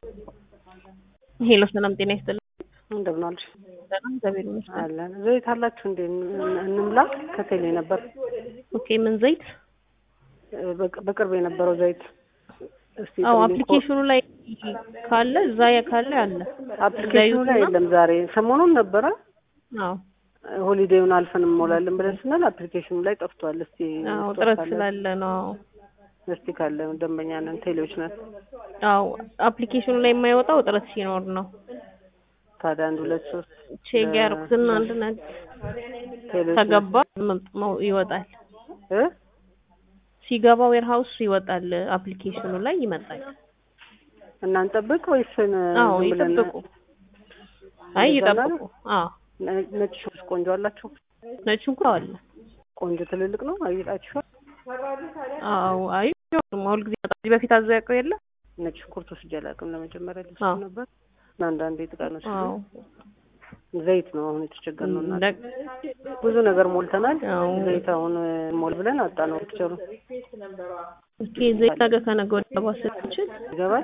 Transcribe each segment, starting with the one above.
ሄሎ ሰላም ጤና ይስጥልኝ። እንደምን አልሽ? ሰላም እግዚአብሔር ይመስገን። አለን። ዘይት አላችሁ እንዴ? እን- እንምላ። ከቴሌ ነበር ኦኬ ምን ዘይት? እ፣ በቅ- በቅርብ የነበረው ዘይት እስቲ አዎ ጥሩልኝ። አፕሊኬሽኑ ላይ ካለ እዛ ካለ አለ። አፕሊኬሽኑ ላይ ዘይቱና- የለም። ዛሬ ሰሞኑን ነበረ አዎ ሆሊዴውን አልፈን እንሞላለን ብለን ስንል አፕሊኬሽኑ ላይ ጠፍቷል። እስቲ አዎ ስቶር ጥረት ካለ- ስላለ ነው። እስቲ ካለ ደንበኛ ነን፣ ቴሌዎች ነን። አዎ አፕሊኬሽኑ ላይ የማይወጣው ጥረት ሲኖር ነው። ታዲያ አንድ ሁለት ሶስት ቼክ ያደረኩትና አንድ ነገር ቴሌዎች ነን። ከገባ መ- ይወጣል። እ ሲገባ ዌርሃውስ ይወጣል። አፕሊኬሽኑ ላይ ይመጣል። እናንጠብቅ ወይስ ን- አዎ ዝም ብለን ይጠብቁ። አይ ይገዛል? ይጠብቁ። አዎ ነ- ነጭ ሽንኩርት ቆንጆ አላችሁ? ነጭ ሽንኩርት አለ። ቆንጆ ትልልቅ ነው አይጣችኋል? አዎ አይ ሁል ጊዜ ይመጣል። ከዚህ በፊት አዘው ያውቀው የለ ነጭ ሽንኩርት ወስጄ አላውቅም። ለመጀመሪያ ልስ አዎ። ነበር እና አንዳንዴ ጥቃት ነው አዎ ዘይት ነው አሁን የተቸገርነው እና እንደ- ብዙ ነገር ሞልተናል። አዎ ዘይት አሁን ሞል ብለን አጣ ነው ፒክቸሩ ኦኬ ዘይት ነገ ከነገ ወዲያ ባስ ስንችል ይገባል።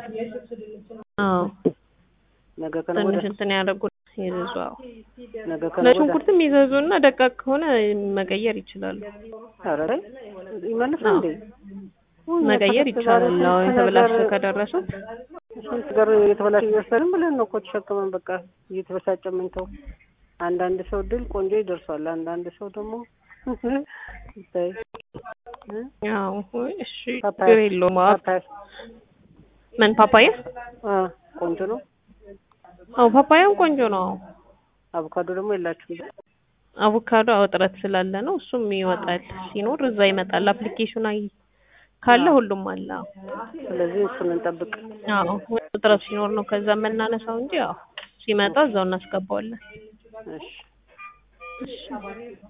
አዎ ነገ ከነገ ወዲያ ትንሽ እንትን ያደርጉ ይዘዙ። አዎ ነገ ከነገ ወዲያ ለሽንኩርትም ይዘዙና ደቃቅ ከሆነ መቀየር ይችላሉ። ኧረ ተይ ይመልስ አዎ። እንዴ ውይ፣ መቀየር የተበላሸ ይቻላል። ዛሬ አዎ ስንት የተበላሸ ነገር- ከደረሱት ስንት ነገር የተበላሸ ይወሰድም ብለን ነው እኮ ተሸክመን በቃ እየተበሳጨ ምንተው። አንዳንድ ሰው ድል ቆንጆ ይደርሷል። አንዳንድ ሰው ደግሞ ታይ እ? አዎ እሺ ፓፓያ ችግር የለውም። አዎ ፓፓያ ምን ፓፓያ? አ ቆንጆ ነው። አዎ ፓፓያም ቆንጆ ነው። አዎ አቮካዶ ደግሞ የላችሁም። አቮካዶ አዎ ጥረት ስላለ ነው። እሱም ይወጣል። ሲኖር እዛ ይመጣል። አፕሊኬሽን አይ ካለ ሁሉም አለ። አዎ ስለዚህ እሱን እንጠብቅ። አዎ ጥረት ሲኖር ነው ከዛ የምናነሳው እንጂ አዎ ሲመጣ እዛው እናስገባዋለን። እሺ እሺ